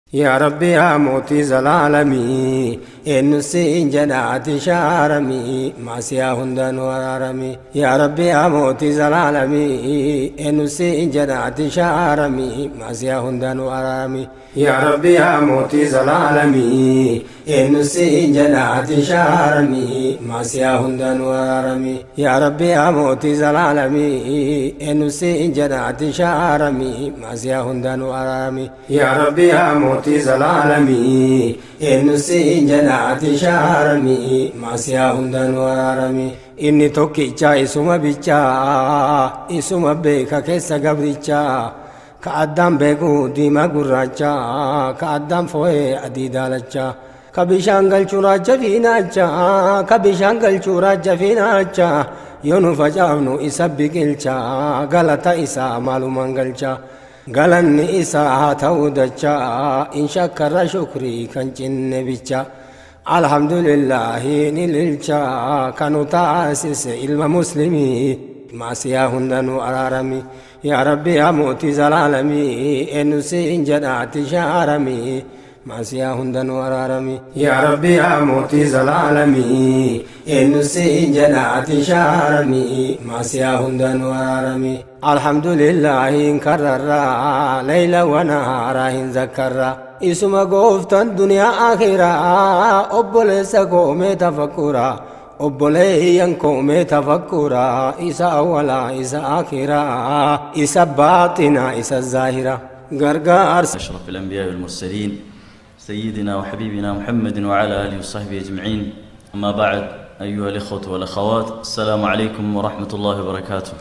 yaa rabbi yaa mootii zalaalamii eenyu siin jedhaati shaaramii maasiyaa hundaanuu araaramii yaa rabbi yaa mootii zalaalamii eenyu siin jedhaati shaaramii maasiyaa hundaanuu araaramii yaa rabbi yaa mootii zalaalamii eenyu siin jedhaati shaaramii maasiyaa hundaanuu araaramii yaa rabbi yaa mootii zalaalamii eenyu siin jedhaati shaaramii maasiyaa hundaanuu araaramii yaa rabbi yaa mootii zalaalamii eenyu siin jedhaati shaaramii maasiyaa hundaanuu araaramii inni tokkicha isuma bichaa isuma beeka keessa gabrichaa ka addaan beeku diimaa gurraacha ka addaan fo'ee adii daalacha ka bishaan galchuu raacha fiinaacha ka bishaan galchuu raacha fiinaacha yoo nu facaafnu isa biqilcha galata isaa maalumaan galcha galanni isaa haa ta'uu dacha in shakkarra shukrii kan cinne bicha alhamdulillahi ni lilcha kanu taasise ilma muslimii maasiyaa hundanuu araarami yaa rabbi yaa mootii zalaalamii eenyu siin jedhaati shaaramii maasiyaa hundanuu araarami yaa rabbi yaa mootii zalaalamii eenyu siin jedhaati shaaramii maasiyaa hundanuu araarami alhamdulillahi hin karrarraa layla wanaaraa hin zakkarraa isuma gooftan duniyaa akhiraa obboleessa koomee tafakkuraa obboleeyyan koomee tafakkuraa isa awwalaa isa akhiraa isa baaxinaa isa zaahiraa gargaarsa أشرف الأنبياء والمرسلين سيدنا وحبيبنا محمد وعلى آله وصحبه أجمعين أما بعد أيها الإخوة والأخوات السلام عليكم ورحمة الله وبركاته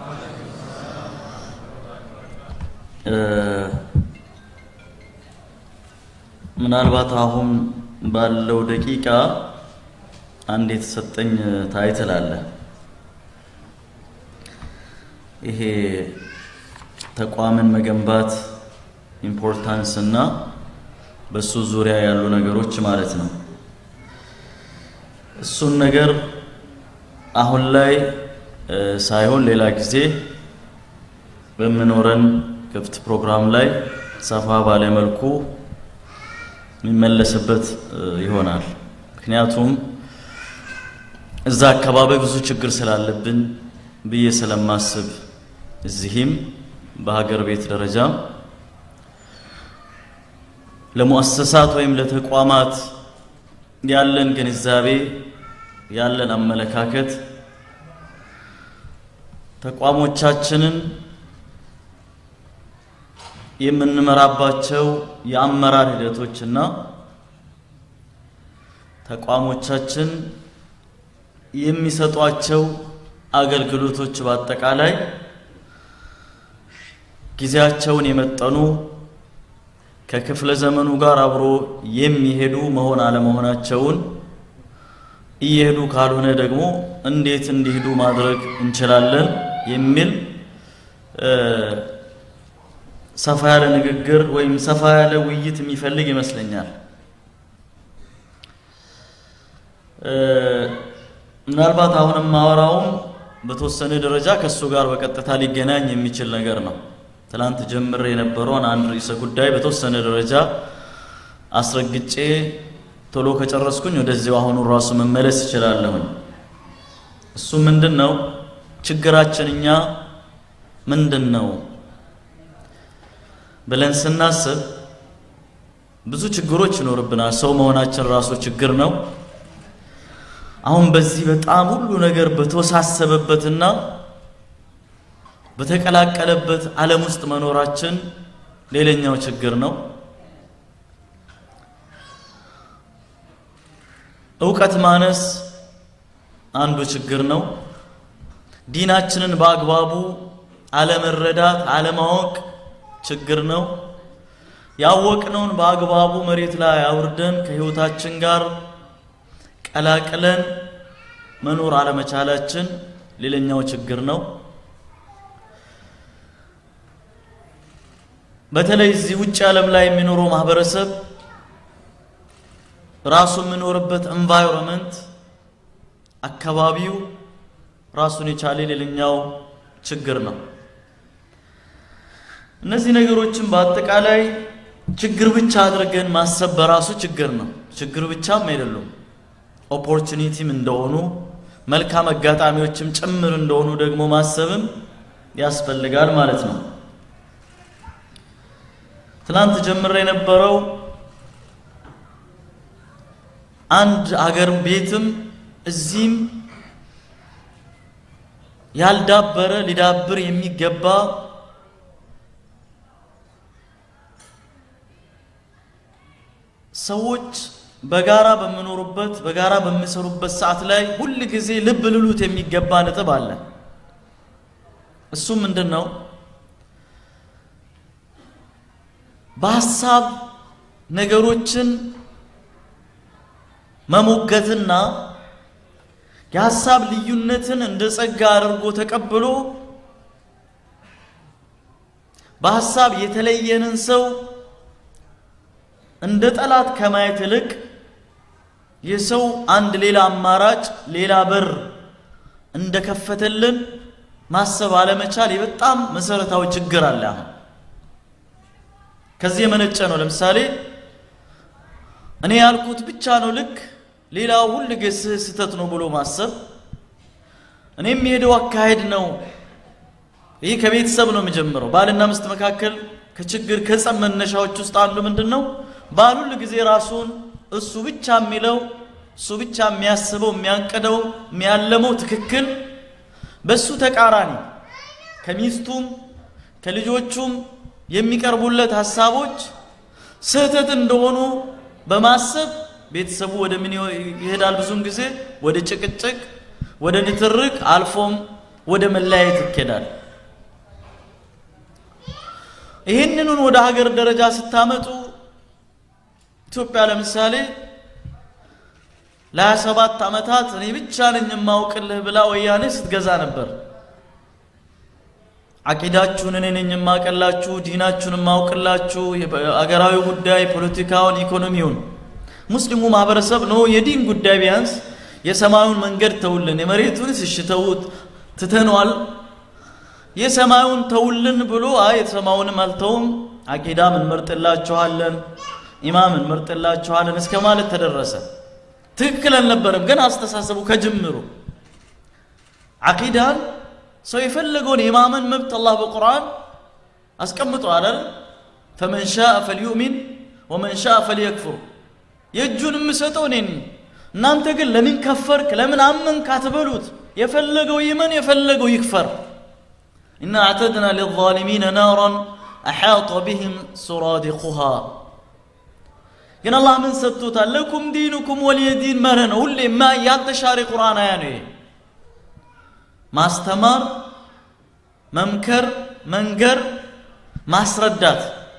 آه، ምናልባት አሁን ባለው ደቂቃ አንድ የተሰጠኝ ታይትል አለ። ይሄ ተቋምን መገንባት ኢምፖርታንስ እና በሱ ዙሪያ ያሉ ነገሮች ማለት ነው። እሱን ነገር አሁን ላይ እ፣ ሳይሆን ሌላ ጊዜ በምኖረን ክፍት ፕሮግራም ላይ ሰፋ ባለ መልኩ የሚመለስበት እ፣ ይሆናል። ምክንያቱም እዛ አካባቢ ብዙ ችግር ስላለብን ብዬ ስለማስብ እዚህም በሀገር ቤት ደረጃም ለሙአሰሳት ወይም ለተቋማት ያለን ግንዛቤ ያለን አመለካከት ተቋሞቻችንን የምንመራባቸው የአመራር ሂደቶችና ተቋሞቻችን የሚሰጧቸው አገልግሎቶች በአጠቃላይ ጊዜያቸውን የመጠኑ ከክፍለ ዘመኑ ጋር አብሮ የሚሄዱ መሆን አለመሆናቸውን እየሄዱ ካልሆነ ደግሞ እንዴት እንዲሄዱ ማድረግ እንችላለን የሚል እ፣ ሰፋ ያለ ንግግር ወይም ሰፋ ያለ ውይይት የሚፈልግ ይመስለኛል። እ፣ ምናልባት አሁን የማወራውም በተወሰነ ደረጃ ከእሱ ጋር በቀጥታ ሊገናኝ የሚችል ነገር ነው። ትላንት ጀምሬ የነበረውን አንድ ርዕሰ ጉዳይ በተወሰነ ደረጃ አስረግጬ ቶሎ ከጨረስኩኝ ወደዚያው አሁኑ ራሱ መመለስ እችላለሁኝ። እሱ ምንድን ነው ችግራችን እኛ ምንድን ነው ብለን ስናስብ ብዙ ችግሮች ይኖርብናል። ሰው መሆናችን ራሱ ችግር ነው። አሁን በዚህ በጣም ሁሉ ነገር በተወሳሰበበትና በተቀላቀለበት ዓለም ውስጥ መኖራችን ሌላኛው ችግር ነው። እውቀት ማነስ አንዱ ችግር ነው። ዲናችንን በአግባቡ አለመረዳት፣ አለማወቅ ችግር ነው። ያወቅነውን በአግባቡ መሬት ላይ አውርደን ከህይወታችን ጋር ቀላቅለን መኖር አለመቻላችን ሌላኛው ችግር ነው። በተለይ እዚህ ውጭ ዓለም ላይ የሚኖረው ማህበረሰብ ራሱ የሚኖርበት ኤንቫይሮንመንት አካባቢው ራሱን የቻለ ሌላኛው ችግር ነው። እነዚህ ነገሮችን በአጠቃላይ ችግር ብቻ አድርገን ማሰብ በራሱ ችግር ነው። ችግር ብቻም አይደሉም፣ ኦፖርቹኒቲም እንደሆኑ መልካም አጋጣሚዎችም ጭምር እንደሆኑ ደግሞ ማሰብም ያስፈልጋል ማለት ነው። ትናንት ጀምሬ የነበረው አንድ አገር ቤትም እዚህም ያልዳበረ ሊዳብር የሚገባ ሰዎች በጋራ በሚኖሩበት በጋራ በሚሰሩበት ሰዓት ላይ ሁል ጊዜ ልብ ልሉት የሚገባ ነጥብ አለ። እሱም ምንድን ነው? በሀሳብ ነገሮችን መሞገትና የሀሳብ ልዩነትን እንደ ጸጋ አድርጎ ተቀብሎ በሀሳብ የተለየንን ሰው እንደ ጠላት ከማየት ይልቅ የሰው አንድ ሌላ አማራጭ ሌላ በር እንደከፈተልን ማሰብ አለመቻል የበጣም መሰረታዊ ችግር አለ። አሁን ከዚህ የመነጨ ነው። ለምሳሌ እኔ ያልኩት ብቻ ነው ልክ፣ ሌላው ሁል ጊዜ ስህተት ነው ብሎ ማሰብ፣ እኔ የሚሄደው አካሄድ ነው። ይህ ከቤተሰብ ነው የሚጀምረው። ባልና ሚስት መካከል ከችግር ከጸብ መነሻዎች ውስጥ አንዱ ምንድን ነው? ባል ሁል ጊዜ ራሱን እሱ ብቻ የሚለው እሱ ብቻ የሚያስበው የሚያንቅደው የሚያለመው ትክክል በሱ ተቃራኒ ከሚስቱም ከልጆቹም የሚቀርቡለት ሀሳቦች ስህተት እንደሆኑ በማሰብ ቤተሰቡ ወደ ምን ይሄዳል? ብዙውን ጊዜ ወደ ጭቅጭቅ፣ ወደ ንትርክ አልፎም ወደ መለያየት ይኬዳል። ይህንኑን ወደ ሀገር ደረጃ ስታመጡ ኢትዮጵያ ለምሳሌ ለሀያ ሰባት ዓመታት እኔ ብቻ ነኝ የማውቅልህ ብላ ወያኔ ስትገዛ ነበር። አቂዳችሁን እኔ ነኝ የማውቅላችሁ፣ ዲናችሁን የማውቅላችሁ፣ አገራዊ ጉዳይ፣ ፖለቲካውን፣ ኢኮኖሚውን ሙስሊሙ ማህበረሰብ ነው የዲን ጉዳይ ቢያንስ የሰማዩን መንገድ ተውልን፣ የመሬቱን ስሽተውት ትተነዋል፣ የሰማዩን ተውልን ብሎ አይ የሰማዩንም አልተውም፣ አቂዳም እንመርጥላችኋለን፣ ኢማም እንመርጥላችኋለን እስከ ማለት ተደረሰ። ትክክል አልነበረም፣ ግን አስተሳሰቡ ከጅምሩ አቂዳን ሰው የፈለገውን የማመን መብት አላህ በቁርአን አስቀምጧል አይደል? ፈመን ሻአ ፈልዩእሚን ወመን ሻአ ፈልየክፍር የእጁን የምሰጠው እኔ ነኝ። እናንተ ግን ለምን ከፈርክ ለምን አመንክ አትበሉት። የፈለገው ይመን የፈለገው ይክፈር። ኢና አዕተድና ሊዛሊሚነ ናራን አሓጠ ቢህም ሱራዲቁሃ ግን አላህ ምን ሰጥቶታል? ለኩም ዲኑኩም ወሊየ ዲን መርህ ነው። ሁሌ ማ ያልተሻረ ቁርአን አያ ነው። ማስተማር፣ መምከር፣ መንገር፣ ማስረዳት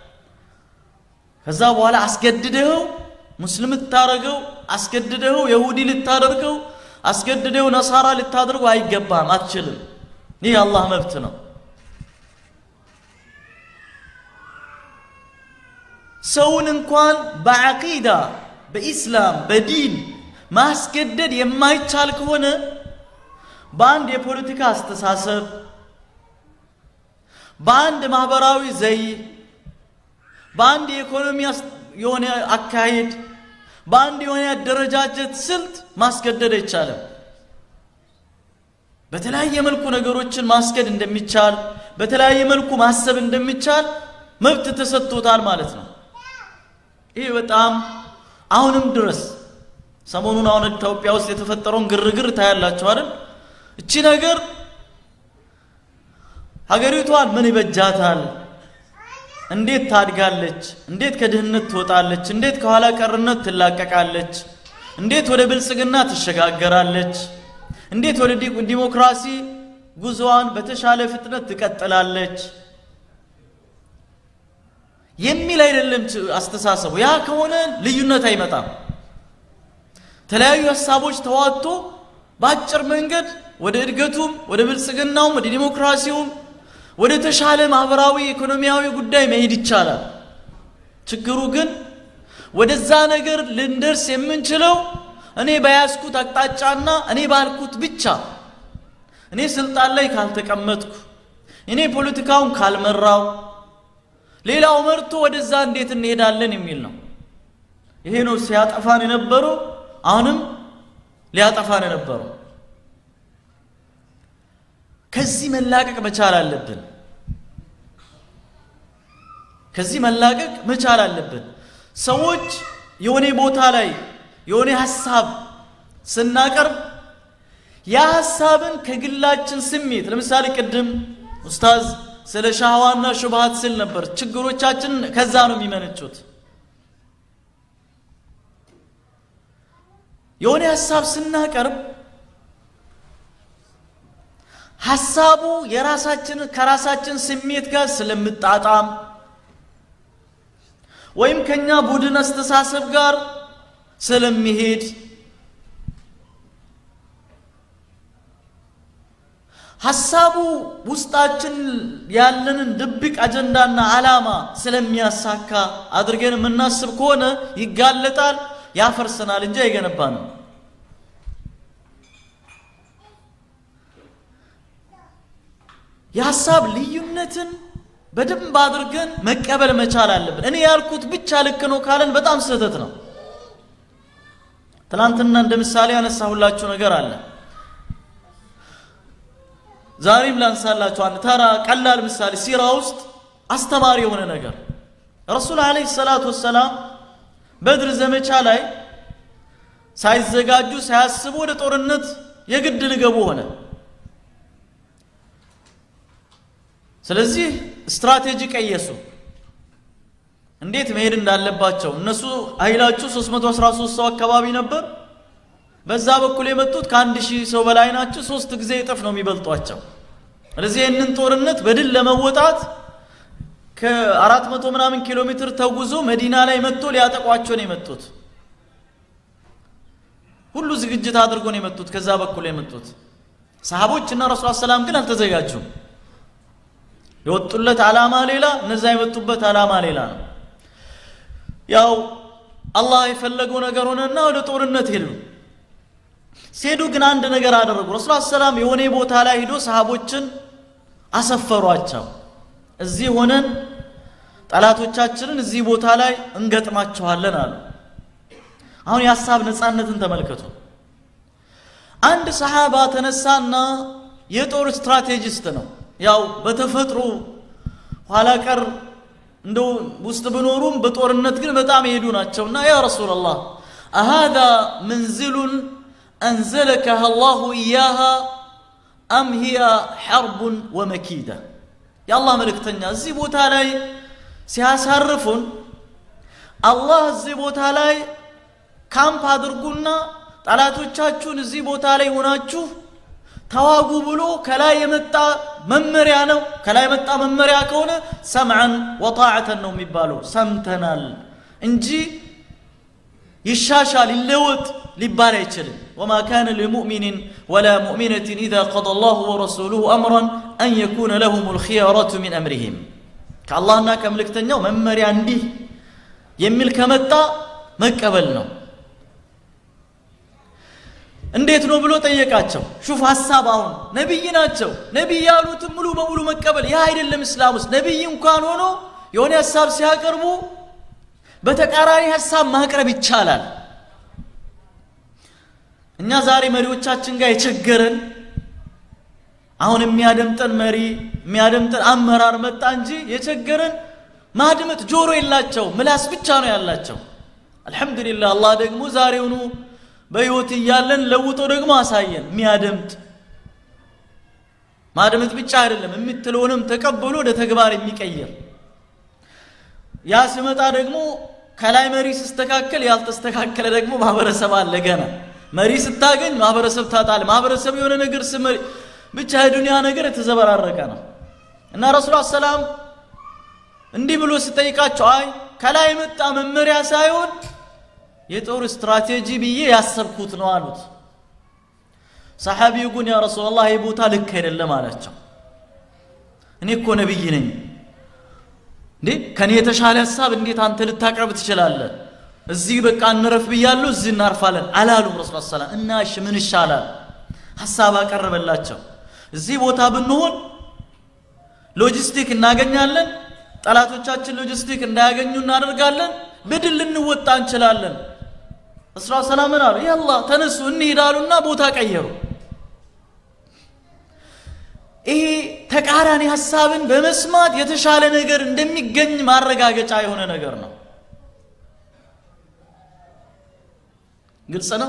ከዛ በኋላ አስገድደኸው ሙስሊም ልታደርገው አስገድደኸው የሁዲ ልታደርገው አስገድደው ነሳራ ልታደርገው አይገባም፣ አትችልም። ይህ የአላህ መብት ነው። ሰውን እንኳን በዓቂዳ በኢስላም በዲን ማስገደድ የማይቻል ከሆነ በአንድ የፖለቲካ አስተሳሰብ በአንድ ማህበራዊ ዘይ በአንድ የኢኮኖሚ የሆነ አካሄድ በአንድ የሆነ ያደረጃጀት ስልት ማስገደድ አይቻልም። በተለያየ መልኩ ነገሮችን ማስገድ እንደሚቻል በተለያየ መልኩ ማሰብ እንደሚቻል መብት ተሰጥቶታል ማለት ነው። ይህ በጣም አሁንም ድረስ ሰሞኑን አሁን ኢትዮጵያ ውስጥ የተፈጠረውን ግርግር ታያላችሁ አይደል? እቺ ነገር ሀገሪቷን ምን ይበጃታል? እንዴት ታድጋለች? እንዴት ከድህነት ትወጣለች? እንዴት ከኋላ ቀርነት ትላቀቃለች? እንዴት ወደ ብልጽግና ትሸጋገራለች? እንዴት ወደ ዲሞክራሲ ጉዞዋን በተሻለ ፍጥነት ትቀጥላለች? የሚል አይደለም አስተሳሰቡ። ያ ከሆነ ልዩነት አይመጣም። የተለያዩ ሀሳቦች ተዋጥቶ በአጭር መንገድ ወደ እድገቱም ወደ ብልጽግናውም ወደ ዲሞክራሲውም ወደ ተሻለ ማህበራዊ ኢኮኖሚያዊ ጉዳይ መሄድ ይቻላል። ችግሩ ግን ወደዛ ነገር ልንደርስ የምንችለው እኔ በያዝኩት አቅጣጫና እኔ ባልኩት ብቻ እኔ ስልጣን ላይ ካልተቀመጥኩ እኔ ፖለቲካውን ካልመራው ሌላው መርቶ ወደዛ እንዴት እንሄዳለን የሚል ነው። ይሄ ነው ሲያጠፋን የነበረው አሁንም ሊያጠፋን የነበረው። ከዚህ መላቀቅ መቻል አለብን። ከዚህ መላቀቅ መቻል አለብን። ሰዎች የሆነ ቦታ ላይ የሆነ ሀሳብ ስናቀርብ ያ ሀሳብን ከግላችን ስሜት ለምሳሌ ቅድም ኡስታዝ ስለ ሻህዋና ሹብሃት ስል ነበር። ችግሮቻችን ከዛ ነው የሚመነጩት። የሆነ ሀሳብ ስናቀርብ ሀሳቡ የራሳችን ከራሳችን ስሜት ጋር ስለምጣጣም ወይም ከኛ ቡድን አስተሳሰብ ጋር ስለሚሄድ ሀሳቡ ውስጣችን ያለንን ድብቅ አጀንዳና ዓላማ ስለሚያሳካ አድርገን የምናስብ ከሆነ ይጋለጣል፣ ያፈርሰናል እንጂ አይገነባንም። የሀሳብ ልዩነትን በደንብ አድርገን መቀበል መቻል አለብን። እኔ ያልኩት ብቻ ልክ ነው ካለን በጣም ስህተት ነው። ትናንትና እንደ ምሳሌ ያነሳሁላችሁ ነገር አለ። ዛሬም ላንሳላችሁ አንድ ተራ ቀላል ምሳሌ ሲራ ውስጥ አስተማሪ የሆነ ነገር ረሱል ዓለይሂ ሰላቱ ወሰላም በድር ዘመቻ ላይ ሳይዘጋጁ ሳያስቡ ወደ ጦርነት የግድ ሊገቡ ሆነ። ስለዚህ ስትራቴጂ ቀየሱ፣ እንዴት መሄድ እንዳለባቸው። እነሱ ኃይላቸው 313 ሰው አካባቢ ነበር። በዛ በኩል የመጡት ከአንድ ሺህ ሰው በላይ ናቸው። ሶስት ጊዜ እጥፍ ነው የሚበልጧቸው። ስለዚህ ይህንን ጦርነት በድል ለመወጣት ከአራት መቶ ምናምን ኪሎ ሜትር ተጉዞ መዲና ላይ መጥቶ ሊያጠቋቸው ነው የመጡት። ሁሉ ዝግጅት አድርጎ ነው የመጡት። ከዛ በኩል የመጡት ሰሃቦች እና ረሱል ሰላም ግን አልተዘጋጁም። የወጡለት ዓላማ ሌላ፣ እነዛ የመጡበት ዓላማ ሌላ ነው። ያው አላህ የፈለገው ነገር ሆነና ወደ ጦርነት ሄዱ። ሲሄዱ ግን አንድ ነገር አደረጉ። ረሱል ሰላም የሆነ ቦታ ላይ ሂዶ ሰሃቦችን አሰፈሯቸው። እዚህ ሆነን ጠላቶቻችንን እዚህ ቦታ ላይ እንገጥማቸዋለን አሉ። አሁን የሀሳብ ነፃነትን ተመልከቱ። አንድ ሰሃባ ተነሳና የጦር ስትራቴጂስት ነው። ያው በተፈጥሮ ኋላ ቀር እንደው ውስጥ ብኖሩም በጦርነት ግን በጣም የሄዱ ናቸውና ያ ረሱላላህ አሃዛ መንዝሉን አንዘለከሃ አላሁ ኢያሃ አም ሂያ ሐርቡን ወመኪዳ የአላህ መልእክተኛ እዚህ ቦታ ላይ ሲያሳርፉን አላህ እዚህ ቦታ ላይ ካምፕ አድርጉና ጠላቶቻችሁን እዚህ ቦታ ላይ ሆናችሁ ተዋጉ ብሎ ከላይ የመጣ መመሪያ ነው። ከላይ የመጣ መመሪያ ከሆነ ሰምዐን ወጣዕተን ነው የሚባለው። ሰምተናል እንጂ ይሻሻል ይለወጥ ሊባል አይችልም። ወማ ካነ ሊሙእሚንን ወላ ሙእሚነትን ኢዛ ቀደ አላሁ ወረሱሉሁ አምረን አን የኩነ ለሁም ልኪያረቱ ሚን አምሪሂም ከአላህና ከመልእክተኛው መመሪያ እንዲህ የሚል ከመጣ መቀበል ነው። እንዴት ነው ብሎ ጠየቃቸው። ሹፍ ሀሳብ አሁን ነቢይ ናቸው። ነቢይ ያሉትን ሙሉ በሙሉ መቀበል ይህ አይደለም እስላም ውስጥ ነቢይ እንኳን ሆኖ የሆነ ሀሳብ ሲያቀርቡ በተቃራኒ ሀሳብ ማቅረብ ይቻላል። እኛ ዛሬ መሪዎቻችን ጋር የቸገረን አሁን የሚያደምጠን መሪ የሚያደምጠን አመራር መጣ እንጂ የቸገረን ማድመጥ ጆሮ የላቸው ምላስ ብቻ ነው ያላቸው። አልሐምዱሊላህ አላህ ደግሞ ዛሬውኑ በሕይወት እያለን ለውጦ ደግሞ አሳየን። የሚያደምጥ ማድመጥ ብቻ አይደለም የምትለውንም ተቀብሎ ወደ ተግባር የሚቀይር ያ ሲመጣ ደግሞ ከላይ መሪ ሲስተካከል ያልተስተካከለ ደግሞ ማህበረሰብ አለ። ገና መሪ ስታገኝ ማህበረሰብ ታጣል። ማህበረሰብ የሆነ ነገር ስመሪ ብቻ የዱንያ ነገር የተዘበራረቀ ነው እና ረሱል ሰላም እንዲህ ብሎ ስጠይቃቸው አይ ከላይ የመጣ መመሪያ ሳይሆን የጦር ስትራቴጂ ብዬ ያሰብኩት ነው አሉት። ሰሓቢው ግን ያ ረሱላላህ ይህ ቦታ ልክ አይደለም አላቸው። እኔ እኮ ነቢይ ነኝ እንዴ ከኔ የተሻለ ሀሳብ እንዴት አንተ ልታቀርብ ትችላለህ? እዚህ በቃ እንረፍ ብያለሁ፣ እዚህ እናርፋለን አላሉም ረሱል ሰላም። እና እሺ ምን ይሻላል? ሀሳብ አቀረበላቸው። እዚህ ቦታ ብንሆን ሎጂስቲክ እናገኛለን፣ ጠላቶቻችን ሎጂስቲክ እንዳያገኙ እናደርጋለን። በድል ልንወጣ እንችላለን። እስራ ሰላምን አሉ ያላ ተነሱ እንሄዳሉና ቦታ ቀየሩ። ይሄ ተቃራኒ ሀሳብን በመስማት የተሻለ ነገር እንደሚገኝ ማረጋገጫ የሆነ ነገር ነው። ግልጽ ነው።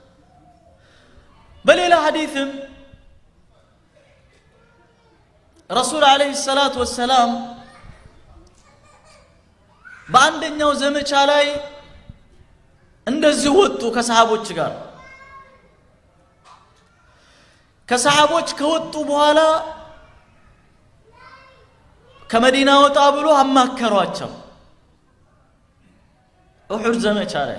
በሌላ ሐዲትም ረሱል ዓለይሂ ሰላቱ ወሰላም በአንደኛው ዘመቻ ላይ እንደዚሁ ወጡ ከሰሃቦች ጋር። ከሰሃቦች ከወጡ በኋላ ከመዲና ወጣ ብሎ አማከሯቸው። ኡሑድ ዘመቻ ላይ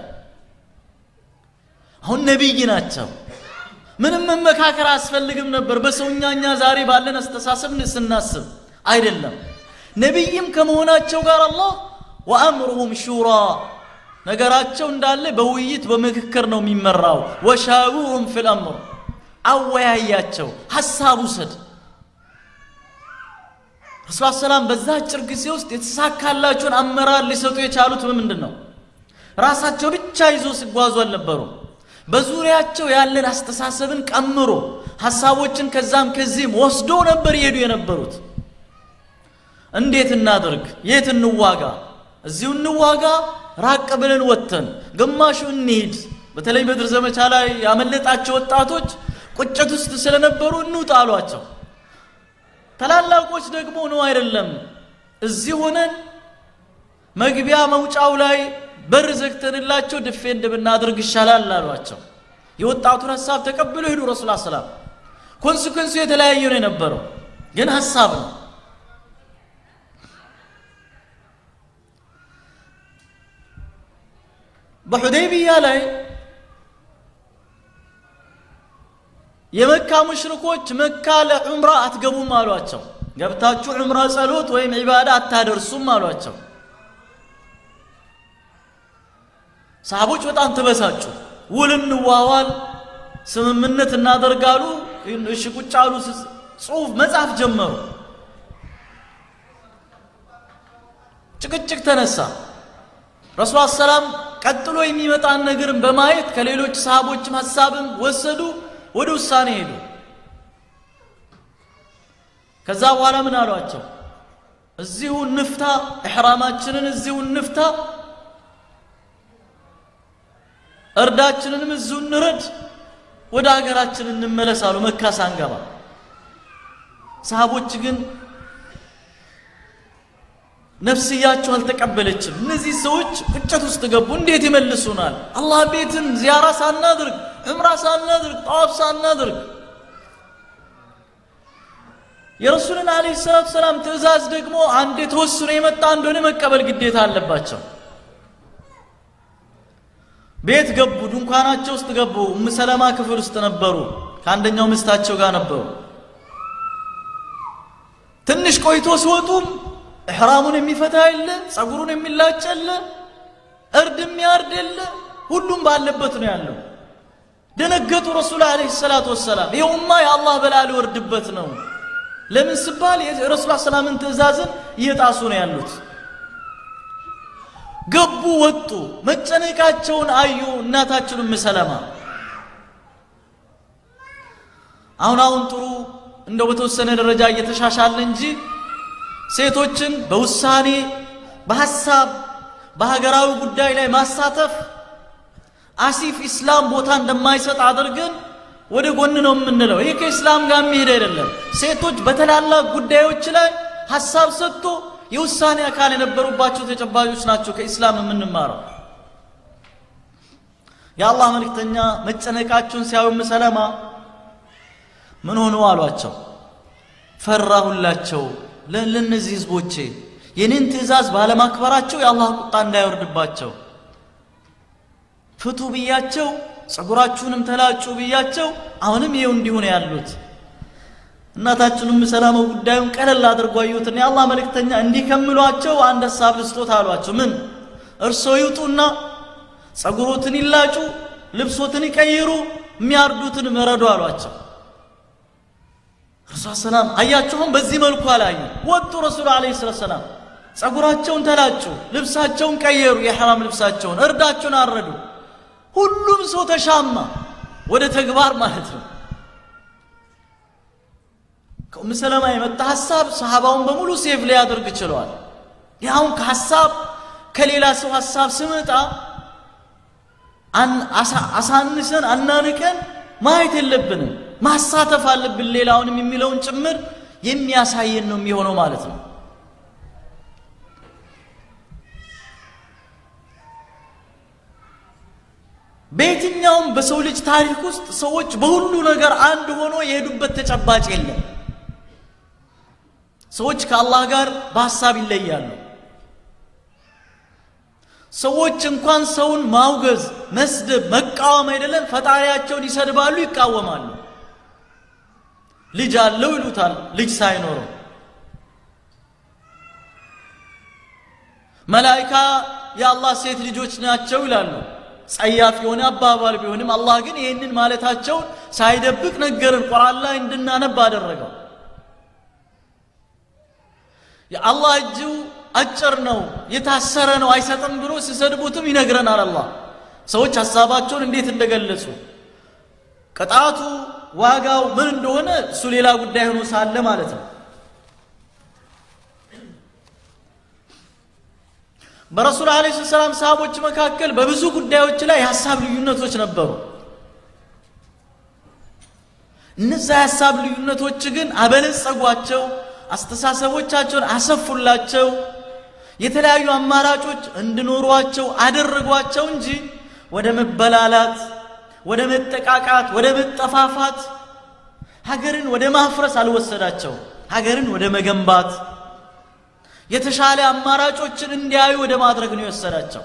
አሁን ነቢይ ናቸው። ምንም መመካከር አያስፈልግም ነበር። በሰውኛ እኛ ዛሬ ባለን አስተሳሰብ ስናስብ አይደለም። ነቢይም ከመሆናቸው ጋር አላህ ወአምሩሁም ሹራ ነገራቸው እንዳለ በውይይት በምክክር ነው የሚመራው። ወሻዊሩም ፊል አምር አወያያቸው፣ ሀሳብ ውሰድ። ረሱል ሰላም በዛ አጭር ጊዜ ውስጥ የተሳካላቸውን አመራር ሊሰጡ የቻሉት በምንድን ነው? ራሳቸው ብቻ ይዞ ሲጓዙ አልነበሩም። በዙሪያቸው ያለን አስተሳሰብን ቀምሮ ሀሳቦችን ከዛም ከዚህም ወስዶ ነበር ይሄዱ የነበሩት። እንዴት እናድርግ? የት እንዋጋ? እዚሁ እንዋጋ? ራቅ ብለን ወጥተን ግማሹ እንሂድ። በተለይ በድር ዘመቻ ላይ ያመለጣቸው ወጣቶች ቁጭት ውስጥ ስለነበሩ እንውጣ አሏቸው። ታላላቆች ደግሞ ነው አይደለም፣ እዚህ ሆነን መግቢያ መውጫው ላይ በር ዘግተንላቸው ድፌንድ ብናደርግ ይሻላል አሏቸው። የወጣቱን ሀሳብ ተቀብለው ሄዱ። ረሱል ሰላም ኮንስኮንሱ የተለያየ ነው የነበረው፣ ግን ሀሳብ ነው። በሑደይቢያ ላይ የመካ ሙሽሪኮች መካ ለዑምራ አትገቡም አሏቸው። ገብታችሁ ዑምራ ጸሎት ወይም ዒባዳ አታደርሱም አሏቸው። ሰሃቦች በጣም ተበሳጩ። ውል እንዋዋል፣ ስምምነት እናደርጋሉ። እሺ ቁጭ አሉ። ጽሁፍ መጻፍ ጀመሩ። ጭቅጭቅ ተነሳ። ረሱል ሰላም ቀጥሎ የሚመጣን ነገርን በማየት ከሌሎች ሰሃቦችም ሀሳብም ወሰዱ፣ ወደ ውሳኔ ሄዱ። ከዛ በኋላ ምን አሏቸው? እዚሁ እንፍታ፣ ኢሕራማችንን እዚሁ እንፍታ እርዳችንንም እዚሁ እንረድ፣ ወደ ሀገራችን እንመለስ አሉ። መካ ሳንገባ። ሰሃቦች ግን ነፍስያቸው አልተቀበለችም። እነዚህ ሰዎች ቁጭት ውስጥ ገቡ። እንዴት ይመልሱናል? አላህ ቤትን ዚያራ ሳናድርግ፣ ዑምራ ሳናድርግ፣ ጠዋፍ ሳናድርግ የረሱልን ዓለይሂ ሰላቱ ሰላም ትእዛዝ ደግሞ አንድ የተወስኖ የመጣ እንደሆነ መቀበል ግዴታ አለባቸው። ቤት ገቡ። ድንኳናቸው ውስጥ ገቡ። ኡም ሰለማ ክፍል ውስጥ ነበሩ። ከአንደኛው ምስታቸው ጋር ነበሩ። ትንሽ ቆይቶ ሲወጡም እሕራሙን የሚፈታ የለ፣ ጸጉሩን የሚላጭ የለ፣ እርድ የሚያርድ የለ፣ ሁሉም ባለበት ነው ያለው። ደነገጡ። ረሱል ዓለይሂ ሰላቱ ወሰላም ይኸውማ የአላህ በላ ሊወርድበት ነው። ለምን ሲባል የረሱል ሰላምን ትእዛዝን እየጣሱ ነው ያሉት። ገቡ፣ ወጡ። መጨነቃቸውን አዩ። እናታችን ኡም ሰለማ አሁን አሁን ጥሩ እንደው በተወሰነ ደረጃ እየተሻሻለ እንጂ ሴቶችን በውሳኔ በሐሳብ በሀገራዊ ጉዳይ ላይ ማሳተፍ አሲፍ ኢስላም ቦታ እንደማይሰጥ አድርገን ወደ ጎን ነው የምንለው። ይህ ከኢስላም ጋር የሚሄድ አይደለም። ሴቶች በተላላቅ ጉዳዮች ላይ ሐሳብ ሰጥቶ የውሳኔ አካል የነበሩባቸው ተጨባጮች ናቸው ከኢስላም የምንማረው። የአላህ መልእክተኛ መጨነቃቸውን ሲያዩ ኡም ሰለማ ምን ሆኑ አሏቸው። ፈራሁላቸው ለእነዚህ ህዝቦቼ የኔን ትእዛዝ ባለማክበራቸው የአላህ ቁጣ እንዳይወርድባቸው ፍቱ ብያቸው ጸጉራችሁንም ተላጩ ብያቸው አሁንም ይኸው እንዲሁ ነው ያሉት። እናታችንም ሰላማ ጉዳዩን ቀለል አድርጎ አዩትና የአላህ መልእክተኛ እንዲህ ከሚሏቸው አንድ ሀሳብ ልስጦት አሏቸው። ምን እርሶ ይውጡና ጸጉሮትን ይላጩ፣ ልብሶትን ይቀይሩ፣ የሚያርዱትን መረዱ አሏቸው። ረሱል ሰላም አያችሁም፣ በዚህ መልኩ አላዩ። ወጡ ረሱል ዓለይሂ ሰላቱ ሰላም ጸጉራቸውን ተላጩ፣ ልብሳቸውን ቀየሩ፣ የሐራም ልብሳቸውን፣ እርዳቸውን አረዱ። ሁሉም ሰው ተሻማ ወደ ተግባር ማለት ነው። ከኡም ሰለማ የመጣ ሐሳብ ሰሃባውን በሙሉ ሴቭ ሊያደርግ ችለዋል። ያሁን ከሐሳብ ከሌላ ሰው ሐሳብ ስመጣ አሳንሰን አናንቀን ማየት የለብንም። ማሳተፍ አለብን ሌላውንም የሚለውን ጭምር የሚያሳየን ነው የሚሆነው ማለት ነው። በየትኛውም በሰው ልጅ ታሪክ ውስጥ ሰዎች በሁሉ ነገር አንድ ሆኖ የሄዱበት ተጨባጭ የለም። ሰዎች ከአላህ ጋር በሐሳብ ይለያሉ። ሰዎች እንኳን ሰውን ማውገዝ፣ መስደብ፣ መቃወም አይደለም ፈጣሪያቸውን ይሰድባሉ፣ ይቃወማሉ። ልጅ አለው ይሉታል፣ ልጅ ሳይኖረው መላይካ የአላህ ሴት ልጆች ናቸው ይላሉ። ጸያፍ የሆነ አባባል ቢሆንም አላህ ግን ይህንን ማለታቸውን ሳይደብቅ ነገርን፣ ቁርአን ላይ እንድናነብ አደረገው። የአላህ እጁ አጭር ነው የታሰረ ነው አይሰጥም ብሎ ሲሰድቡትም ይነግረናል። አላህ ሰዎች ሀሳባቸውን እንዴት እንደገለጹ ቅጣቱ ዋጋው ምን እንደሆነ እሱ ሌላ ጉዳይ ሆኖ ሳለ ማለት ነው። በረሱል ዓለይሂ ሰላም ሰሃቦች መካከል በብዙ ጉዳዮች ላይ የሀሳብ ልዩነቶች ነበሩ። እነዛ የሀሳብ ልዩነቶች ግን አበለጸጓቸው፣ አስተሳሰቦቻቸውን አሰፉላቸው፣ የተለያዩ አማራጮች እንዲኖሯቸው አደረጓቸው እንጂ ወደ መበላላት፣ ወደ መጠቃቃት፣ ወደ መጠፋፋት፣ ሀገርን ወደ ማፍረስ አልወሰዳቸው። ሀገርን ወደ መገንባት የተሻለ አማራጮችን እንዲያዩ ወደ ማድረግ ነው የወሰዳቸው።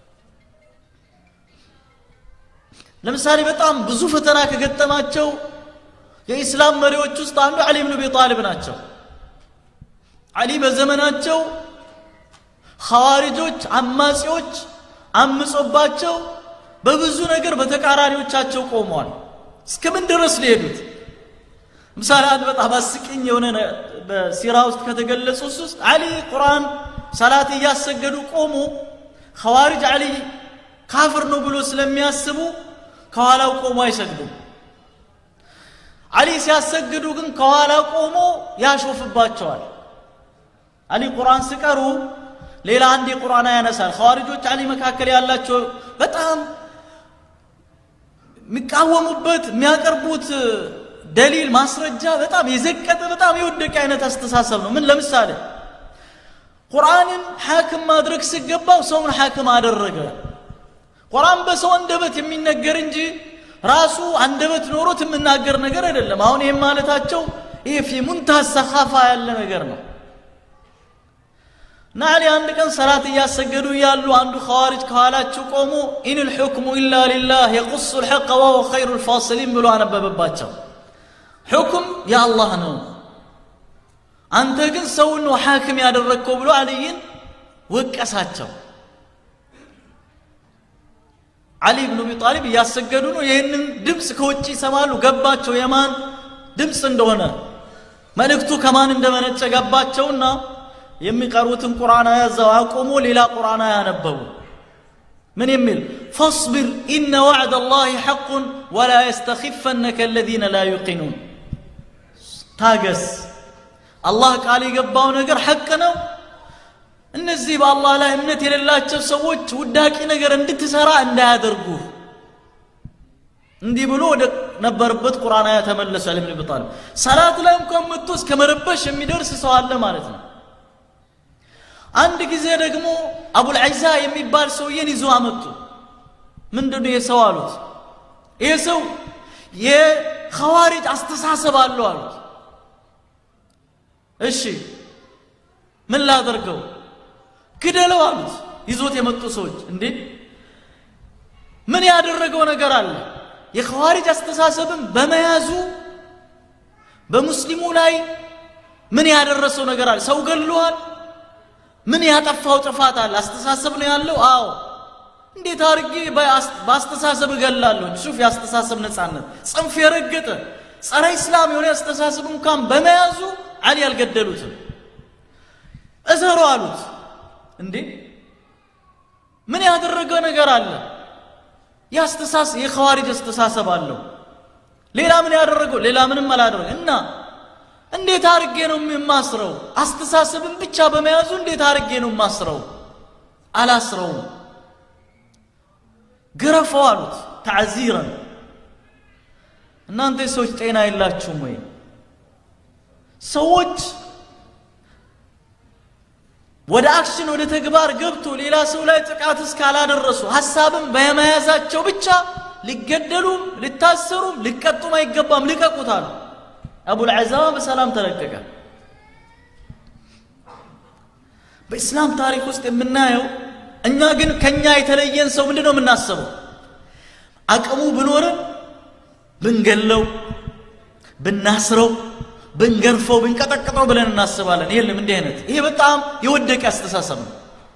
ለምሳሌ በጣም ብዙ ፈተና ከገጠማቸው የኢስላም መሪዎች ውስጥ አንዱ ዓሊ ብን አቢ ጣሊብ ናቸው። ዓሊ በዘመናቸው ሐዋሪጆች፣ አማጺዎች አምጾባቸው በብዙ ነገር በተቃራኒዎቻቸው ቆመዋል። እስከምን ድረስ ሊሄዱት ምሳሌ አንድ በጣም አስቂኝ የሆነ በሲራ ውስጥ ከተገለጹ ውስጥ ዓሊ ቁርአን ሰላት እያሰገዱ ቆሙ። ኸዋሪጅ ዓሊ ካፍር ነው ብሎ ስለሚያስቡ ከኋላው ቆሞ አይሰግዱም። ዓሊ ሲያሰግዱ ግን ከኋላ ቆሞ ያሾፍባቸዋል። ዓሊ ቁርአን ሲቀሩ ሌላ አንድ የቁርአን ያነሳል። ኸዋሪጆች ዓሊ መካከል ያላቸው በጣም የሚቃወሙበት የሚያቀርቡት ደሊል ማስረጃ በጣም የዘቀጠ በጣም የወደቀ አይነት አስተሳሰብ ነው። ምን ለምሳሌ ቁርአንን ሐክም ማድረግ ሲገባው ሰውን ሐክም አደረገ። ቁርአን በሰው አንደበት የሚነገር እንጂ ራሱ አንደበት ኖሮት የምናገር ነገር አይደለም። አሁን ይህም ማለታቸው ይሄ ፊ ሙንታሃ ሰኻፋ ያለ ነገር ነው። እና ዓሊ አንድ ቀን ሰላት እያሰገዱ እያሉ አንዱ ኸዋሪጅ ከኋላቸው ቆሞ ኢን ልሑክሙ ኢላ ሊላህ የቁሱ ልሐቀ ወሁወ ኸይሩ ልፋሲሊን ብሎ አነበበባቸው። ሕኩም የአላህ ነው፣ አንተ ግን ሰውን ነው ሐክም ያደረግከው ብሎ ዓልይን ወቀሳቸው። ዓሊ ብኑ አቢ ጣሊብ እያሰገዱ ነው። ይህንን ድምፅ ከውጭ ይሰማሉ። ገባቸው የማን ድምፅ እንደሆነ መልእክቱ ከማን እንደመነጨ ገባቸውና የሚቀሩትን ቁርአን ያዘው አቁሞ ሌላ ቁርአን ያነበቡ ምን የሚል ፈስቢር ኢነ ዋዕድ አላህ ሐቁን ወላ የስተኺፈነከ አለዚነ ላ ዩቂኑን ታገስ አላህ ቃል የገባው ነገር ሐቅ ነው እነዚህ በአላህ ላይ እምነት የሌላቸው ሰዎች ውዳቂ ነገር እንድትሰራ እንዳያደርጉ እንዲህ ብሎ ወደ ነበረበት ቁርአን አያ ተመለሱ ዓሊ ብን አቢ ጣሊብ ሰላት ላይ እንኳን መጥቶ እስከ መረበሽ የሚደርስ ሰው አለ ማለት ነው አንድ ጊዜ ደግሞ አቡልዐይዛ የሚባል ሰውዬን ይዞ አመጡ ምንድን ነው የሰው አሉት ይህ ሰው የኸዋሪጅ አስተሳሰብ አለው አሉት እሺ ምን ላደርገው ግደለው አሉት ይዞት የመጡ ሰዎች እንዴ ምን ያደረገው ነገር አለ የኸዋሪጅ አስተሳሰብን በመያዙ በሙስሊሙ ላይ ምን ያደረሰው ነገር አለ ሰው ገድሏል ምን ያጠፋው ጥፋት አለ አስተሳሰብ ነው ያለው አዎ እንዴት አድርጌ በአስተሳሰብ እገላለሁ ሹፍ የአስተሳሰብ ነፃነት ጽንፍ የረገጠ ጸረ ኢስላም የሆነ አስተሳሰብ እንኳን በመያዙ አሊ አልገደሉትም እሰሩ አሉት እንዴ ምን ያደረገ ነገር አለ? የአስተሳሰብ የኸዋሪጅ አስተሳሰብ አለው። ሌላ ምን ያደረገው? ሌላ ምንም አላደረገ እና እንዴት አድርጌ ነው የማስረው? አስተሳሰብን ብቻ በመያዙ እንዴት አድርጌ ነው የማስረው? አላስረውም። ግረፈው አሉት ተዕዚረን። እናንተ ሰዎች ጤና የላችሁም ወይ? ሰዎች ወደ አክሽን ወደ ተግባር ገብቶ ሌላ ሰው ላይ ጥቃት እስካላደረሱ ሀሳብም በመያዛቸው ብቻ ሊገደሉም ሊታሰሩም ሊቀጡም አይገባም። ልቀቁታል። አቡልዓዛማ በሰላም ተለቀቀ። በኢስላም ታሪክ ውስጥ የምናየው እኛ ግን ከኛ የተለየን ሰው ምንድን ነው የምናስበው? አቅሙ ብኖርም ብንገለው፣ ብናስረው፣ ብንገርፈው፣ ብንቀጠቅጠው ብለን እናስባለን። የለም እንዲህ አይነት ይሄ በጣም የወደቀ አስተሳሰብ ነው።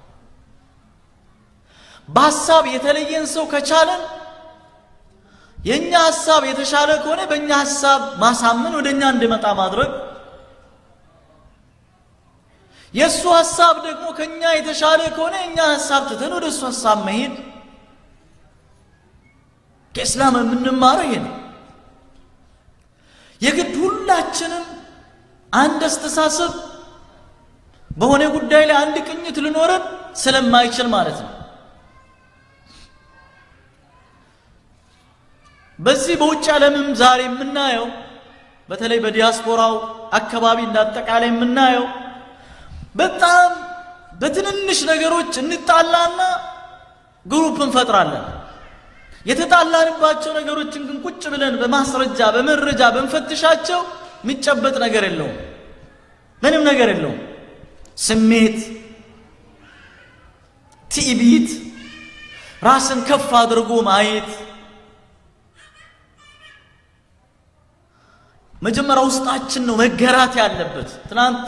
በሀሳብ የተለየን ሰው ከቻለን የእኛ ሀሳብ የተሻለ ከሆነ በእኛ ሀሳብ ማሳመን ወደ እኛ እንዲመጣ ማድረግ የእሱ ሀሳብ ደግሞ ከእኛ የተሻለ ከሆነ የእኛ ሀሳብ ትተን ወደ እሱ ሀሳብ መሄድ ከእስላም የምንማረው ይሄ ነው። የግድ ሁላችንም አንድ አስተሳሰብ በሆነ ጉዳይ ላይ አንድ ቅኝት ልኖረን ስለማይችል ማለት ነው። በዚህ በውጭ ዓለምም ዛሬ የምናየው በተለይ በዲያስፖራው አካባቢ እንዳጠቃላይ የምናየው በጣም በትንንሽ ነገሮች እንጣላና ግሩፕ እንፈጥራለን። የተጣላንባቸው ነገሮችን ግን ቁጭ ብለን በማስረጃ በመረጃ በንፈትሻቸው የሚጨበጥ ነገር የለውም። ምንም ነገር የለውም። ስሜት፣ ትዕቢት፣ ራስን ከፍ አድርጎ ማየት መጀመሪያ ውስጣችን ነው መገራት ያለበት። ትናንት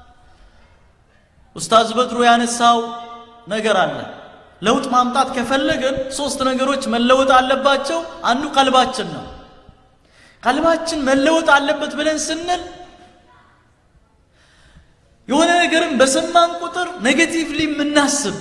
ኡስታዝ በድሩ ያነሳው ነገር አለ። ለውጥ ማምጣት ከፈለግን ሶስት ነገሮች መለወጥ አለባቸው። አንዱ ቀልባችን ነው። ቀልባችን መለወጥ አለበት ብለን ስንል የሆነ ነገርም በሰማን ቁጥር ኔጌቲቭሊ የምናስብ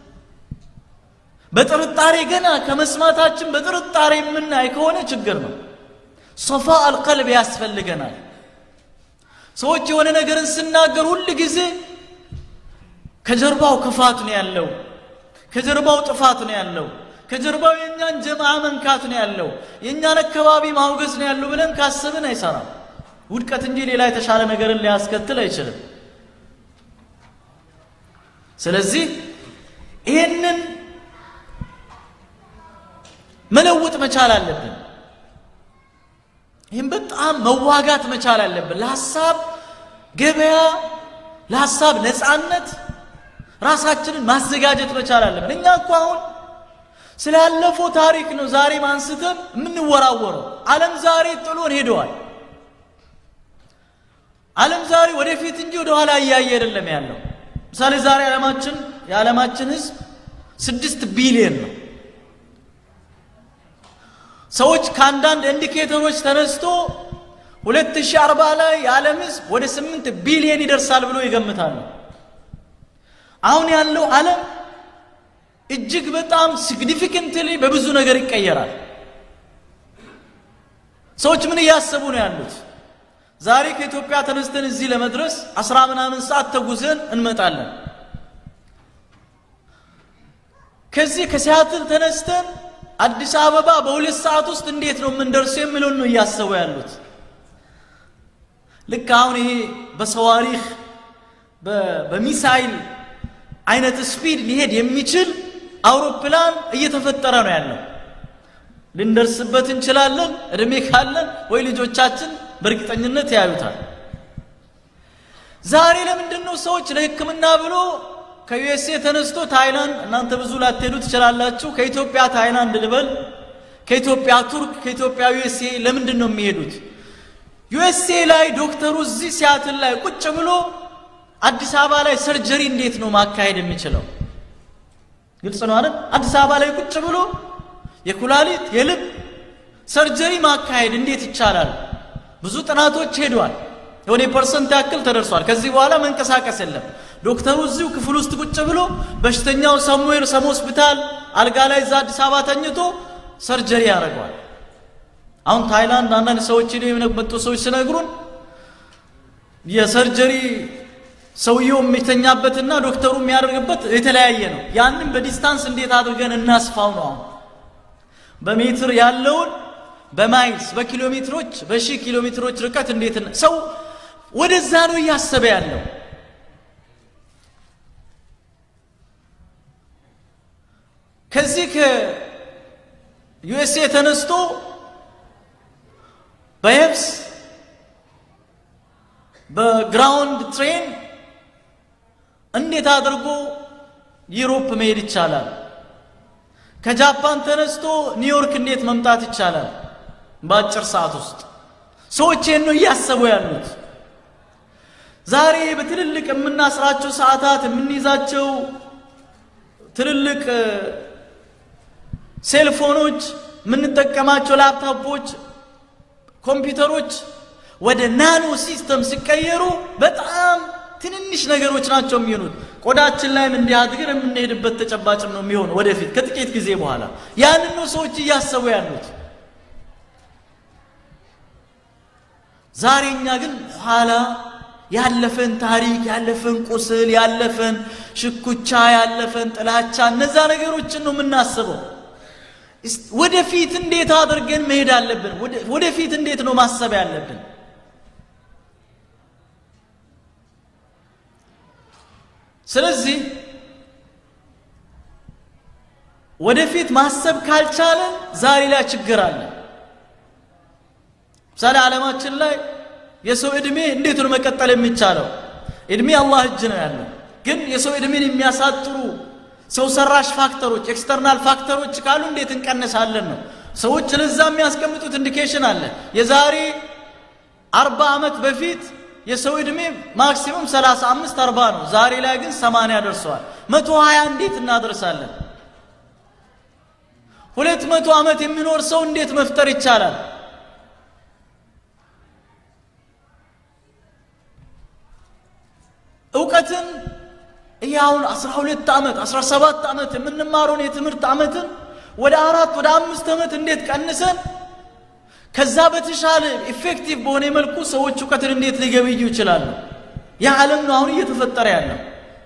በጥርጣሬ ገና ከመስማታችን በጥርጣሬ የምናይ ከሆነ ችግር ነው። ሶፋ አልቀልብ ያስፈልገናል። ሰዎች የሆነ ነገርን ስናገር ሁል ጊዜ ከጀርባው ክፋት ነው ያለው፣ ከጀርባው ጥፋት ነው ያለው፣ ከጀርባው የእኛን ጀማዓ መንካት ነው ያለው፣ የእኛን አካባቢ ማውገዝ ነው ያለው ብለን ካሰብን አይሰራም። ውድቀት እንጂ ሌላ የተሻለ ነገርን ሊያስከትል አይችልም። ስለዚህ ይህንን መለወጥ መቻል አለብን። ይህም በጣም መዋጋት መቻል አለብን። ለሀሳብ ገበያ፣ ለሀሳብ ነፃነት ራሳችንን ማዘጋጀት መቻል አለብን። እኛ እኮ አሁን ስላለፈው ታሪክ ነው ዛሬ አንስተን የምንወራወረው። ዓለም ዛሬ ጥሎን ሄደዋል። ዓለም ዛሬ ወደፊት እንጂ ወደ ኋላ እያየ አይደለም ያለው። ምሳሌ ዛሬ ዓለማችን የዓለማችን ህዝብ ስድስት ቢሊየን ነው። ሰዎች ከአንዳንድ ኢንዲኬተሮች ተነስቶ 2040 ላይ የዓለም ህዝብ ወደ 8 ቢሊየን ይደርሳል ብሎ ይገምታሉ። አሁን ያለው ዓለም እጅግ በጣም ሲግኒፊካንትሊ በብዙ ነገር ይቀየራል። ሰዎች ምን እያሰቡ ነው ያሉት? ዛሬ ከኢትዮጵያ ተነስተን እዚህ ለመድረስ አስራ ምናምን ሰዓት ተጉዘን እንመጣለን። ከዚህ ከሲያትል ተነስተን አዲስ አበባ በሁለት ሰዓት ውስጥ እንዴት ነው የምንደርሰው የሚለውን ነው እያሰቡ ያሉት። ልክ አሁን ይሄ በሰዋሪህ በሚሳይል አይነት ስፒድ ሊሄድ የሚችል አውሮፕላን እየተፈጠረ ነው ያለው። ልንደርስበት እንችላለን እድሜ ካለን ወይ ልጆቻችን በእርግጠኝነት ያዩታል። ዛሬ ለምንድን ነው ሰዎች ለሕክምና ብሎ ከዩኤስኤ ተነስቶ ታይላንድ፣ እናንተ ብዙ ላትሄዱ ትችላላችሁ። ከኢትዮጵያ ታይላንድ ልበል፣ ከኢትዮጵያ ቱርክ፣ ከኢትዮጵያ ዩኤስኤ ለምንድን ነው የሚሄዱት? ዩኤስኤ ላይ ዶክተሩ እዚህ ሲያትል ላይ ቁጭ ብሎ አዲስ አበባ ላይ ሰርጀሪ እንዴት ነው ማካሄድ የሚችለው? ግልጽ ነው አይደል? አዲስ አበባ ላይ ቁጭ ብሎ የኩላሊት የልብ ሰርጀሪ ማካሄድ እንዴት ይቻላል? ብዙ ጥናቶች ሄደዋል። የሆነ ፐርሰንት ያክል ተደርሷል። ከዚህ በኋላ መንቀሳቀስ የለም። ዶክተሩ እዚሁ ክፍል ውስጥ ቁጭ ብሎ በሽተኛው ሰሙዌር ሰም ሆስፒታል አልጋ ላይ እዛ አዲስ አበባ ተኝቶ ሰርጀሪ ያደርገዋል። አሁን ታይላንድ አንዳንድ ሰዎች የመጡ ሰዎች ሲነግሩን የሰርጀሪ ሰውየው የሚተኛበትና ዶክተሩ የሚያደርግበት የተለያየ ነው። ያንን በዲስታንስ እንዴት አድርገን እናስፋው ነው። አሁን በሜትር ያለውን በማይልስ በኪሎ ሜትሮች በሺህ ኪሎ ሜትሮች ርቀት እንዴት ሰው ወደዛ ነው እያሰበ ያለው። ከዚህ ከዩኤስኤ ተነስቶ በየብስ በግራውንድ ትሬን እንዴት አድርጎ ዩሮፕ መሄድ ይቻላል? ከጃፓን ተነስቶ ኒውዮርክ እንዴት መምጣት ይቻላል? በአጭር ሰዓት ውስጥ ሰዎች ይህን ነው እያሰቡ ያሉት። ዛሬ በትልልቅ የምናስራቸው ሰዓታት የምንይዛቸው ትልልቅ ሴልፎኖች፣ የምንጠቀማቸው ላፕቶፖች፣ ኮምፒውተሮች ወደ ናኖ ሲስተም ሲቀየሩ በጣም ትንንሽ ነገሮች ናቸው የሚሆኑት። ቆዳችን ላይም እንዲህ አድርገን የምንሄድበት ተጨባጭም ነው የሚሆነው ወደፊት ከጥቂት ጊዜ በኋላ። ያንን ነው ሰዎች እያሰቡ ያሉት። ዛሬ እኛ ግን ኋላ ያለፈን ታሪክ፣ ያለፈን ቁስል፣ ያለፈን ሽኩቻ፣ ያለፈን ጥላቻ እነዛ ነገሮችን ነው የምናስበው። ወደፊት እንዴት አድርገን መሄድ አለብን? ወደፊት እንዴት ነው ማሰብ ያለብን? ስለዚህ ወደፊት ማሰብ ካልቻለን ዛሬ ላይ ችግር አለ። ምሳሌ ዓለማችን ላይ የሰው ዕድሜ እንዴት ነው መቀጠል የሚቻለው? ዕድሜ አላህ እጅ ነው ያለው። ግን የሰው ዕድሜን የሚያሳጥሩ ሰው ሰራሽ ፋክተሮች ኤክስተርናል ፋክተሮች ካሉ እንዴት እንቀንሳለን ነው። ሰዎች ለዛ የሚያስቀምጡት ኢንዲኬሽን አለ። የዛሬ አርባ ዓመት በፊት የሰው ዕድሜ ማክሲሙም 35 40 ነው። ዛሬ ላይ ግን 80 ደርሰዋል። 120 እንዴት እናደርሳለን? ሁለት መቶ ዓመት የሚኖር ሰው እንዴት መፍጠር ይቻላል? እውቀትን እያሁን 12 ዓመት 17 ዓመት የምንማረውን የትምህርት ዓመትን ወደ አራት ወደ አምስት ዓመት እንዴት ቀንሰን ከዛ በተሻለ ኢፌክቲቭ በሆነ መልኩ ሰዎች እውቀትን እንዴት ሊገበዩ ይችላሉ? ያ ዓለም ነው አሁን እየተፈጠረ ያለው።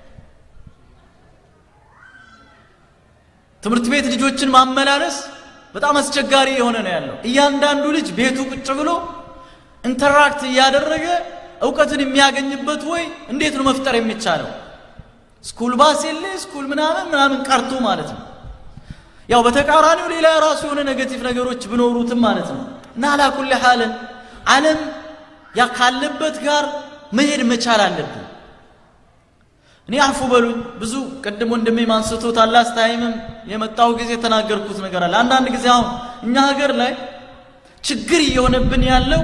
ትምህርት ቤት ልጆችን ማመላለስ በጣም አስቸጋሪ የሆነ ነው ያለው። እያንዳንዱ ልጅ ቤቱ ቁጭ ብሎ ኢንተራክት እያደረገ እውቀትን የሚያገኝበት ወይ እንዴት ነው መፍጠር የሚቻለው? ስኩል ባስ የለ ስኩል ምናምን ምናምን ቀርቶ ማለት ነው። ያው በተቃራኒው ሌላ የራሱ የሆነ ኔጌቲቭ ነገሮች ቢኖሩትም ማለት ነው። እና አላኩል ሐልን ዓለም ያ ካለበት ጋር መሄድ መቻል አለብን። እኔ አፉ በሉኝ ብዙ ቅድም ወንድሜ ማንስቶት አላስታይምም የመጣሁ ጊዜ የተናገርኩት ነገር አለ። አንዳንድ ጊዜ አሁን እኛ ሀገር ላይ ችግር እየሆነብን ያለው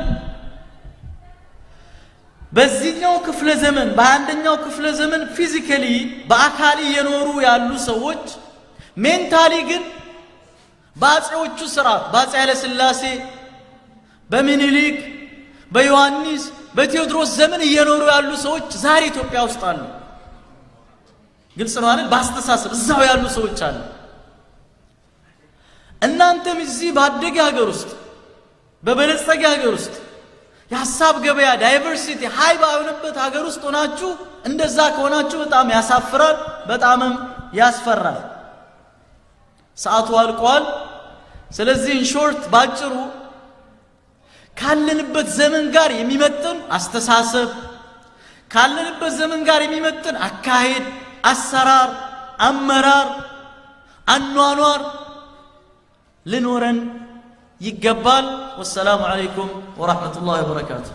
በዚህኛው ክፍለ ዘመን በአንደኛው ክፍለ ዘመን ፊዚካሊ በአካል እየኖሩ ያሉ ሰዎች ሜንታሊ ግን በአፄዎቹ ስርዓት በአፄ ኃይለ ሥላሴ በምኒልክ በዮሐንስ በቴዎድሮስ ዘመን እየኖሩ ያሉ ሰዎች ዛሬ ኢትዮጵያ ውስጥ አሉ። ግልጽ ነው አይደል? በአስተሳሰብ እዛው ያሉ ሰዎች አሉ። እናንተም እዚህ ባደገ ሀገር ውስጥ በበለጸገ ሀገር ውስጥ የሀሳብ ገበያ ዳይቨርሲቲ ሀይ ባይሆንበት ሀገር ውስጥ ሆናችሁ እንደዛ ከሆናችሁ በጣም ያሳፍራል፣ በጣምም ያስፈራል። ሰዓቱ አልቋል። ስለዚህ ኢንሾርት ባጭሩ ካለንበት ዘመን ጋር የሚመጥን አስተሳሰብ ካለንበት ዘመን ጋር የሚመጥን አካሄድ፣ አሰራር፣ አመራር፣ አኗኗር ልኖረን ይገባል። ወሰላሙ ዓለይኩም ወራህመቱላሂ ወበረካቱ።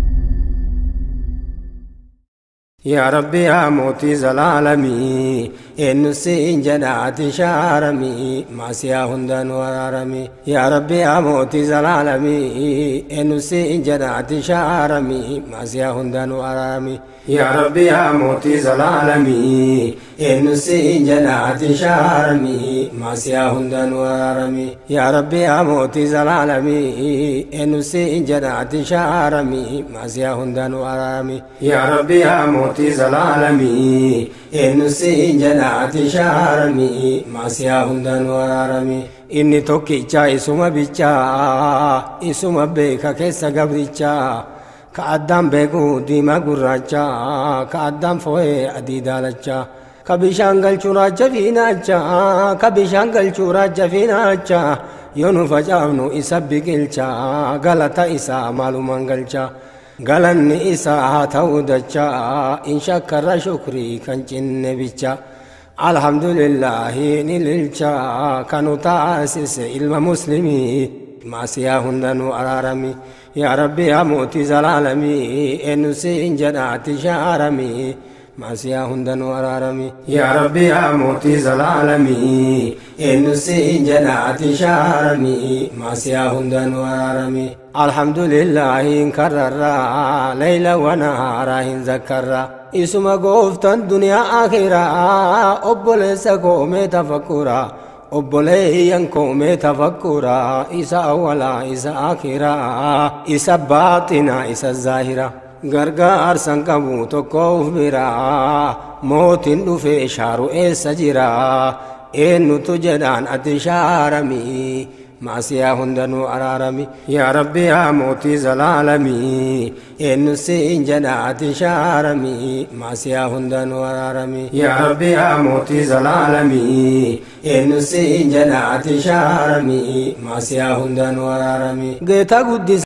يا ربي يا موتي زلالمي eenyu siin jedhaati shaaramii maasiyaa hundanuu araaramii yaa rabbi yaa mootii zalaalamii eenyu siin jedhaati shaaramii maasiyaa hundanuu araaramii yaa rabbi yaa mootii zalaalamii eenyu siin jedhaati shaaramii maasiyaa hundanuu araaramii yaa rabbi yaa mootii zalaalamii eenyu siin jedhaati shaaramii maasiyaa hundanuu araaramii yaa rabbi yaa mootii zalaalamii eenyu siin jedhaati shaaramii maasiyaa hundanuu araaramii inni tokkicha isuma bichaa isuma beeka keessa gabrichaa ka addaan beeku diimaa gurraacha ka addaan fo'ee adii daalacha ka bishaan galchuu raacha fiinaacha ka bishaan galchuu raacha fiinaacha yoo nu facaafnu isa biqilcha galata isaa maalumaan galcha galanni isaa haa ta'uu dacha in shakkarra shukrii kan cinne bicha alhamdulillahi ni lilcha kanu taasise ilma muslimii maasiyaa hundanuu araarami yaa rabbi yaa mootii zalaalamii eenyu siin jedhaati shaaramii maasiyaa hundanuu araarami yaa rabbi yaa mootii zalaalamii eenyu siin jedhaati shaaramii maasiyaa hundanuu araarami alhamdulillahi hin karrarraa leyla wanahaaraa hin zakkarraa isuma gooftan duniyaa akhiraa obboleessa koomee tafakkuraa obboleeyyan koomee tafakkuraa isa awwalaa isa akhiraa isa baaxinaa isa zaahiraa gargaarsan qabu tokkoof biraa mootin dhufee shaaru eessa jiraa eennutu jedhaan ati shaaramii maasiyaa hundanuu araarami yaa rabbi yaa mootii zalaalamii eenyu siin jedhaati shaaramii maasiyaa hundanuu araarami yaa rabbi yaa mootii zalaalamii eenyu siin jedhaati shaaramii maasiyaa hundanuu araarami geeta guddisa